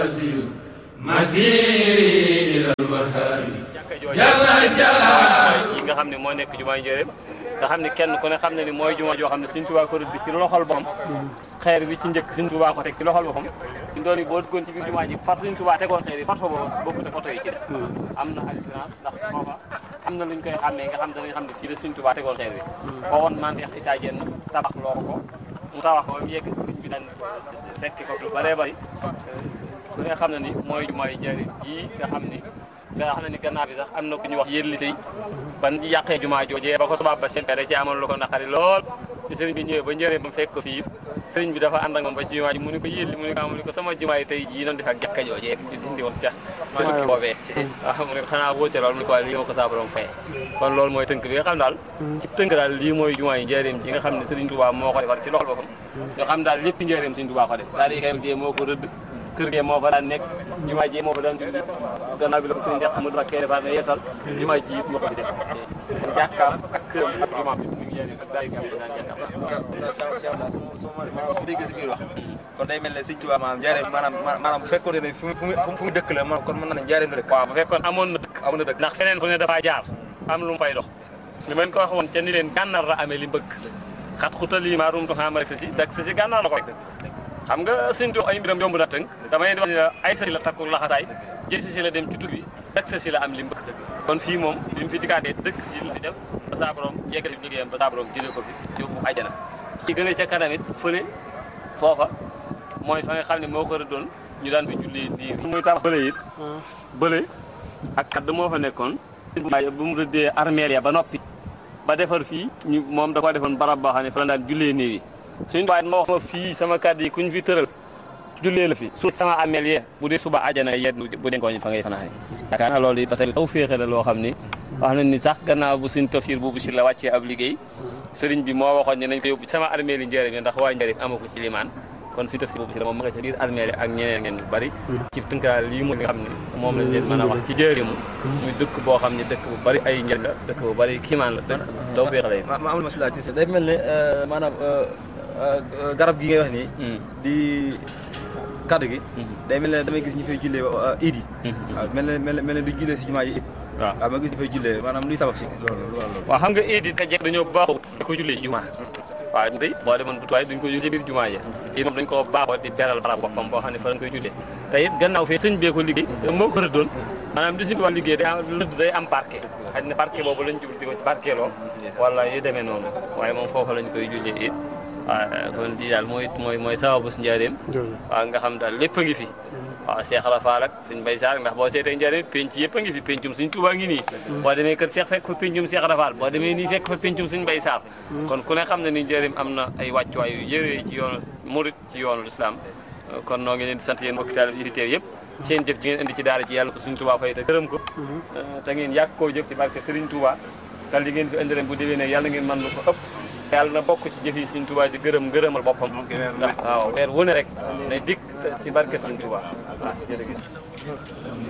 yi nga xam ne moo nekk jumaay njëréem nga xam ne kenn ku ne xam ne ni mooy juma joo xam ne Sëriñ Tuubaa ko rëdd ci loxol boppam xeer bi ci njëkk Sëriñ Tuubaa ko teg ci loxol boppam ñu doon yi boo duggoon ci biir jumaa ji far Sëriñ Tuubaa tegoon xeer yi photo boobu bokkut ak photo yi ci des am na différence ndax foofa am na luñ koy xàmmee nga xam danañ xam ne fii la Sëriñ Tuubaa tegoon xeer bi boo woon maam Cheikh Issa Diène tabax loo ko mu tabax ko ba mu yegg sëriñ bi daan fekki ko lu bëree bëri ku nga xam ne ni mooy jumaay njëriñ ji nga xam ni nga xam ne ni gannaaw bi sax am na ku ñu wax yéen sëy ban yàqee jumaa joojee ba ko tubaab ba seen da ci amoon lu ko naqari lool ci sëriñ bi ñëwee ba njëree ba mu fekk ko fii sëriñ bi dafa ànd ak moom ba ci jumaa ji mu ni ko yéen mu ni ko mu ni ko sama jumaa yi tey jii noonu def ak jàkka joojee ñu dindi woon ca ca tukki boobee waaw mu ne ko xanaa boo ca loolu mu ni ko waaye lii ma ko saa borom fay kon loolu mooy tënk bi nga xam daal ci tënk daal lii mooy jumaa yi njëriñ ji nga xam ne sëriñ Tuubaa moo ko defar ci loxol boppam nga xam daal lépp njëriñ sëriñ Tuubaa ko def daal di kay moo ko rëdd kër gi moo fa daan nekk jumaa ji moo fa daan julli gannaaw bi la ko sëriñ Cheikh Amadou Mbacké defar ne yeesal jumaa ji it moo ko fi def jàkkaam ak këram ak jumaa bi mu ngi yéene ak daay gam daan jàkkaam su ma déggee si biir wax kon day mel ne Sëriñ Tuubaa maanaam njaareem maanaam maanaam bu fekkoon ne fu mu fu mu dëkk la man kon mën na ne njaareem la dëkk waaw bu fekkoon amoon na dëkk amoon na dëkk ndax feneen fu ne dafaa jaar am lu mu fay dox li ma leen ko wax woon ca ni leen gànnaar la amee li mbëgg xat xutal yi maa rumtu xaamare sa si dak sa si gànnaar la ko rek xam nga Sëriñ Tuubaa ay mbiram yomb na tënk damay wax ne la ay sa si la takku laxasaay jël si si la dem ci tukki dak sa si la am li mbëgg kon fii moom bi mu fi dikkaatee dëkk si la fi def ba saa borom yeggali liggéeyam ba saa borom jëlee ko fi yóbbu àjjana ci gën a ca kanam it fële foofa mooy fa nga xam ne moo ko rëddoon ñu daan fi julli nii muy tabax bële it bële ak kadd moo fa nekkoon bu mu rëddee armeel ya ba noppi ba defar fii ñu moom da ko defoon barab boo xam ne fa la daan jullee néew yi suñu waaye ma wax sama fii sama kàddu yi kuñ fi tëral jullee la fi su sama armeel yee bu dee suba àjjana yee bu dee ngooñ fa ngay fanaane yaakaar naa loolu it ba tey taw féexe la loo xam ni wax nañ ni sax gannaaw bu suñ tafsir boobu si la wàccee ab liggéey sëriñ bi moo waxoon ne nañ ko yóbbu sama armeel yi njëriñ ndax waa njëriñ amu ko ci limaan kon si tafsir boobu si la moom ma nga ca biir armeel yi ak ñeneen ngeen ñu bari ci tënkaal lii mooy li nga xam ne moom lañ leen mën a wax ci njëriñu muy dëkk boo xam ne dëkk bu bari ay njëriñ la dëkk bu bari kiimaan la dëkk taw féexe la ma am na masila ci day mel ne maanaam garab gi ngay wax nii di kaddu gi day mel ne damay gis ñu fay jullee iid yi waaw mel ne mel ne mel ne du jullee si jumaa yi it waaw waaw ma gis ñu fay jullee maanaam luy sabab si loolu loolu waaw xam nga iid yi ka jekk dañoo baaxoo di ko jullee ci jumaa waaw day boo demoon bu tuwaay duñ ko jullee ci biir jumaa ji ci moom dañ ko baaxoo di beral barab boppam boo xam ne fa lañ koy jullee te it gannaaw fee sëñ bee ko liggéey moo ko rëddoon maanaam di suñu wàllu liggéey day am lëdd day am parquet xëy na parquet boobu lañ jublu di ko ci parquet loo wala yu demee noonu waaye moom foofu lañ koy jullee it waaw kon di daal mooy mooy mooy sababu si njaareem waaw nga xam daal lépp a ngi fi waaw Cheikh Rafaal ak suñ Bay Saar ndax boo seetee njaareem penc yëpp a ngi fi pencum suñ Tuubaa ngi nii boo demee kër Cheikh fekk fa pencum Cheikh Rafaal boo demee nii fekk fa pencum suñ Bay Saar kon ku ne xam ne ni njaareem am na ay wàccuwaay yu yëree ci yoonu murit ci yoonu lislaam kon noo ngi leen di sant yéen mbokki taal yi teew yëpp seen jëf ji ngeen indi ci daara ci yàlla ko suñ Tuubaa fay te gërëm ko te ngeen yàgg koo jëf ci barke Sëriñ Tuubaa dal li ngeen fi indi ren bu déwénee yàlla ngeen mën lu ko ëpp yàlla na bokk ci jëf yi Sëriñ Tuubaa di gërëm gërëmal boppam ndax waaw weer wu ne rek day dikk ci barke Sëriñ Tuubaa waaw jërëjëf